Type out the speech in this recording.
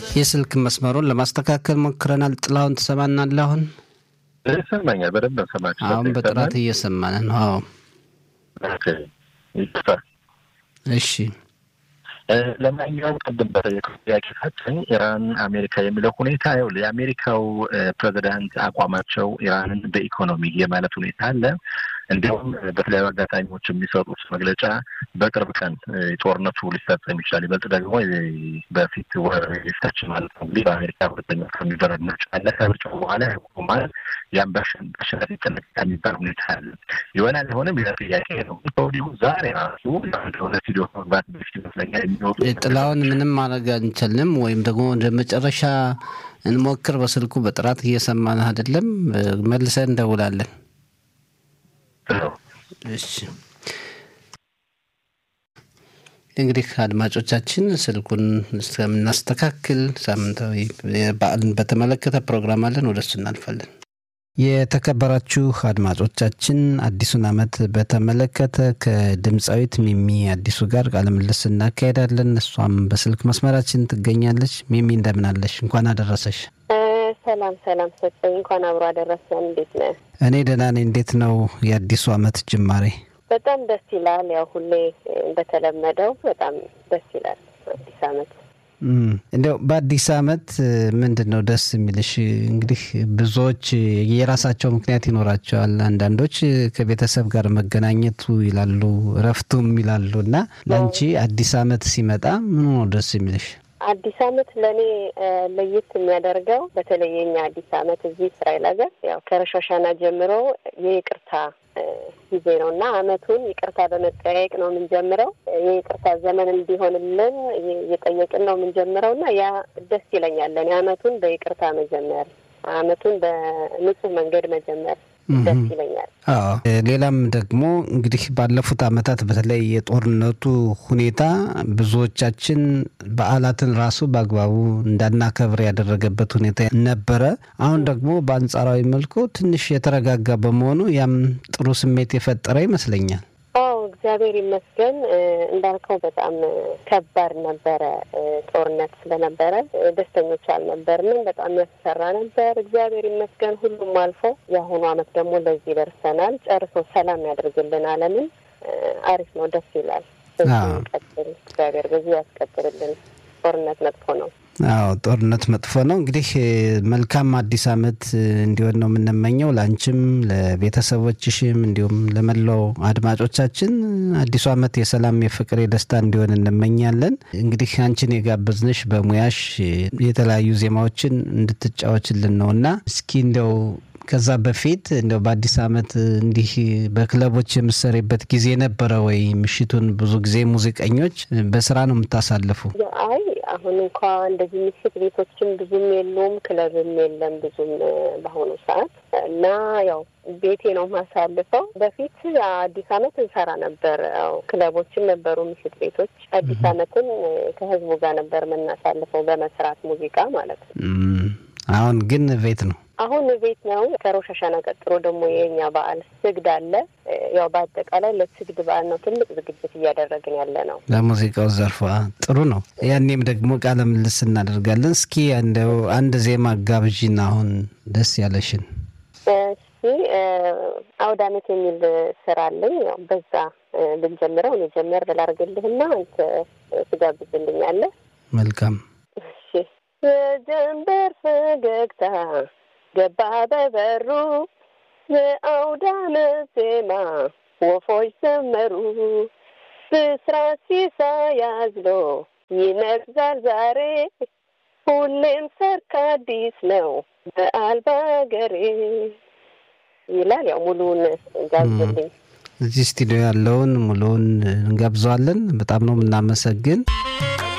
የስልክ መስመሩን ለማስተካከል ሞክረናል። ጥላሁን ትሰማናለህ? አሁን ይሰማኛል። በደንብ ሰማችሁ? አሁን በጥራት እየሰማን ነው። አዎ ይቅርታ። እሺ ለማንኛውም ቅድም በጠየቀው ጥያቄ ሳችን ኢራን አሜሪካ የሚለው ሁኔታ ይኸውልህ የአሜሪካው ፕሬዚዳንት አቋማቸው ኢራንን በኢኮኖሚ የማለት ሁኔታ አለ። እንዲሁም በተለያዩ አጋጣሚዎች የሚሰጡት መግለጫ በቅርብ ቀን ጦርነቱ ሊፈጸም ይችላል፣ ይበልጥ ደግሞ በፊት ወር የፊታችን ማለት ነው እንግዲህ በአሜሪካ ሁለተኛ ከሚደረግ ምርጫ አለ። ከምርጫው በኋላ ያቆማል። ያም በአሸናፊ ይጠናቀቃል የሚባል ሁኔታ አለ። ይሆናል አይሆንም ሌላ ጥያቄ ነው። ከወዲሁ ዛሬ ራሱ ወደ ስቱዲዮ መግባት በፊት ይመስለኛል የሚወጡ ጥላውን ምንም ማድረግ አንችልም፣ ወይም ደግሞ ወደ መጨረሻ እንሞክር። በስልኩ በጥራት እየሰማን አይደለም። መልሰን እንደውላለን። እሺ እንግዲህ አድማጮቻችን ስልኩን እስከምናስተካክል ሳምንታዊ በዓልን በተመለከተ ፕሮግራም አለን፣ ወደ እሱ እናልፋለን። የተከበራችሁ አድማጮቻችን አዲሱን ዓመት በተመለከተ ከድምፃዊት ሚሚ አዲሱ ጋር ቃለ ምልልስ እናካሄዳለን። እሷም በስልክ መስመራችን ትገኛለች። ሚሚ እንደምን አለሽ? እንኳን አደረሰሽ። ሰላም ሰላም ሰጠኝ። እንኳን አብሮ አደረሰን። እንዴት ነህ? እኔ ደህና ነኝ። እንዴት ነው የአዲሱ ዓመት ጅማሬ? በጣም ደስ ይላል። ያው ሁሌ እንደተለመደው በጣም ደስ ይላል አዲስ ዓመት እንዲያው በአዲስ ዓመት ምንድን ነው ደስ የሚልሽ? እንግዲህ ብዙዎች የራሳቸው ምክንያት ይኖራቸዋል። አንዳንዶች ከቤተሰብ ጋር መገናኘቱ ይላሉ፣ እረፍቱም ይላሉ እና ለአንቺ አዲስ ዓመት ሲመጣ ምኑ ነው ደስ የሚልሽ? አዲስ ዓመት ለእኔ ለየት የሚያደርገው በተለይ የኛ አዲስ ዓመት እዚህ እስራኤል ሀገር ያው ከረሻሻና ጀምሮ የይቅርታ ጊዜ ነው እና ዓመቱን ይቅርታ በመጠያየቅ ነው የምንጀምረው። የይቅርታ ዘመን እንዲሆንልን እየጠየቅን ነው የምንጀምረው እና ያ ደስ ይለኛል። ለእኔ ዓመቱን በይቅርታ መጀመር፣ ዓመቱን በንጹህ መንገድ መጀመር ደስ ይለኛል። አዎ ሌላም ደግሞ እንግዲህ ባለፉት ዓመታት በተለይ የጦርነቱ ሁኔታ ብዙዎቻችን በዓላትን ራሱ በአግባቡ እንዳናከብር ያደረገበት ሁኔታ ነበረ። አሁን ደግሞ በአንጻራዊ መልኩ ትንሽ የተረጋጋ በመሆኑ ያም ጥሩ ስሜት የፈጠረ ይመስለኛል። አዎ እግዚአብሔር ይመስገን። እንዳልከው በጣም ከባድ ነበረ። ጦርነት ስለነበረ ደስተኞች አልነበርንም። በጣም ያስፈራ ነበር። እግዚአብሔር ይመስገን ሁሉም አልፎ የአሁኑ ዓመት ደግሞ ለዚህ ደርሰናል። ጨርሶ ሰላም ያደርግልን ዓለምን። አሪፍ ነው፣ ደስ ይላል። ቀጥል፣ እግዚአብሔር በዚህ ያስቀጥልልን። ጦርነት መጥፎ ነው። አዎ ጦርነት መጥፎ ነው። እንግዲህ መልካም አዲስ ዓመት እንዲሆን ነው የምንመኘው ለአንቺም፣ ለቤተሰቦችሽም እንዲሁም ለመላው አድማጮቻችን አዲሱ ዓመት የሰላም፣ የፍቅር፣ የደስታ እንዲሆን እንመኛለን። እንግዲህ አንቺን የጋበዝንሽ በሙያሽ የተለያዩ ዜማዎችን እንድትጫወችልን ነው እና እስኪ እንደው ከዛ በፊት እንደው በአዲስ ዓመት እንዲህ በክለቦች የምሰሪበት ጊዜ ነበረ ወይ? ምሽቱን ብዙ ጊዜ ሙዚቀኞች በስራ ነው የምታሳልፉ? አይ አሁን እንኳ እንደዚህ ምሽት ቤቶችም ብዙም የሉም፣ ክለብም የለም ብዙም በአሁኑ ሰዓት እና ያው ቤቴ ነው ማሳልፈው። በፊት አዲስ ዓመት እንሰራ ነበር። ያው ክለቦችም ነበሩ፣ ምሽት ቤቶች። አዲስ ዓመትን ከህዝቡ ጋር ነበር የምናሳልፈው በመስራት ሙዚቃ ማለት ነው። አሁን ግን ቤት ነው አሁን ቤት ነው። ከሮሽ ሀሻና ቀጥሎ ደግሞ የኛ በዓል ስግድ አለ። ያው በአጠቃላይ ለስግድ በዓል ነው ትልቅ ዝግጅት እያደረግን ያለ ነው። ለሙዚቃው ዘርፏ ጥሩ ነው። ያኔም ደግሞ ቃለ ምልልስ እናደርጋለን። እስኪ እንደው አንድ ዜማ ጋብዥን፣ አሁን ደስ ያለሽን። እሺ አውደ ዓመት የሚል ስራ አለኝ። ያው በዛ ብንጀምረው እኔ ጀመር ላርግልህና አንተ ትጋብዝልኛለህ። መልካም። እሺ የጀንበር ፈገግታ ገባ በበሩ የአውደ ዓመት ዜማ ወፎች ዘመሩ ብስራት ሲሳይ አዝሎ ይነግዛል ዛሬ ሁሌም ሰርክ አዲስ ነው በዓል በአገሬ ይላል። ያው ሙሉውን ጋብዝልኝ። እዚህ ስቱዲዮ ያለውን ሙሉውን እንጋብዘዋለን። በጣም ነው የምናመሰግን።